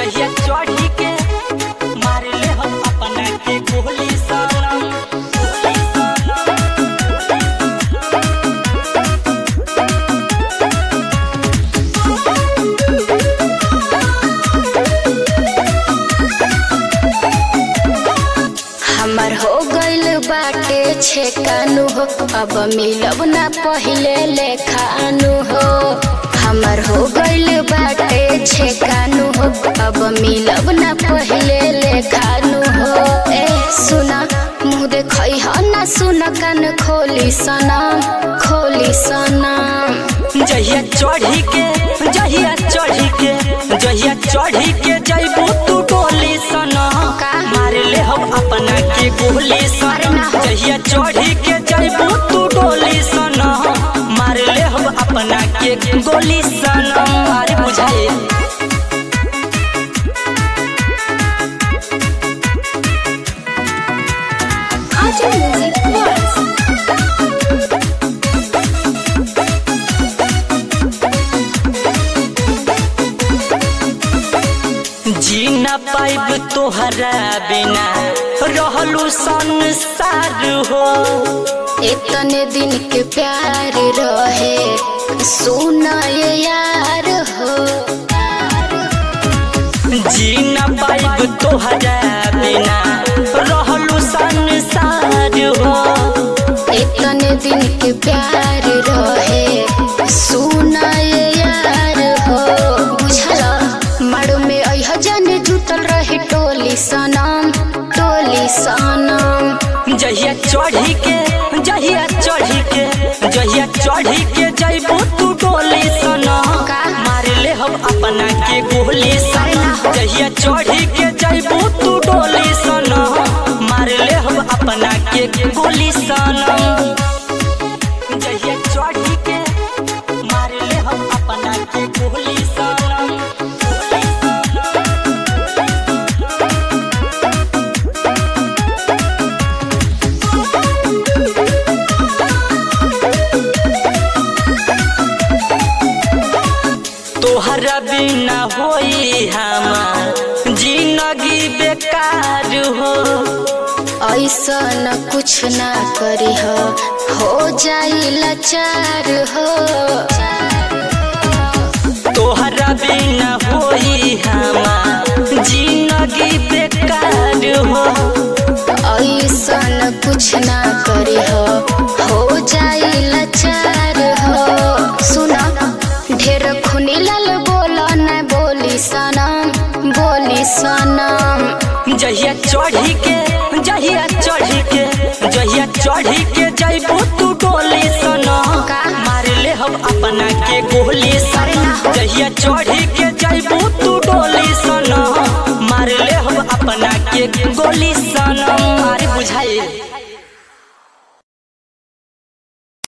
जहिया चढ़ी के मार ले हम अपना के गोली सनम गोली सनम हमर हो गइल बाटे छेकानु हो अब मिलब ना पहिले लेखानु हो हमर हो गइल बाटे छेकानु हो अब मिलब ना पहिले लेखानु हो ए सुना मुँह देखै ह ना सुन कान खोली सनम खोली सनम जहिया चढ़ी के जहिया चढ़ी के जहिया चढ़ी के जइबू तू डोली सना का? मार ले हम अपना के गोली अरे सना ना हो। जहिया चढ़ी के जइबू तू डोली सना मार ले हम अपना के गोली सना अरे बुझाए आजा म्यूजिक बस जी न पाइब तोहरा बिना रहलू संसार हो इतने दिन के प्यार रहे सुना ये यार हो जी न पाइब तोहरा बिना रहलू संसार हो इतने दिन के प्यार रहे सुना ये यार हो बुझल मारो में अह जन जुटल रहे टोली सनम टोली सनम जहिया चढ़ी के जहिया चढ़ी के जहिया चढ़ी के जइबू तू डोली सना का? मार ले हम अपना के गोली अरे सना ना हो। जहिया चढ़ी के जइबू तू डोली सना मार ले हम अपना के गोली सना जहिया चढ़ी के मार ले हम अपना के गोली सना गोली सना तोहरा बिना होई हमार जिंदगी बेकार हो ऐसा न कुछ ना करी हो हो जाई लाचार हो तोहरा बिना होई हमार जिंदगी बेकार हो ऐसा न कुछ ना करी हो हो जाई लाचार हो सुना ढेर खुनी लाल बोला न बोली सनम बोली सनम जहिया चढ़ी के जहिया चढ़ी के जहिया चढ़ी के जइबू तू डोली सना का? मार ले हम अपना के गोली अरे सना ना हो। जहिया चढ़ी के जइबू तू डोली सना मार ले हम अपना के गोली सना मारे बुझाए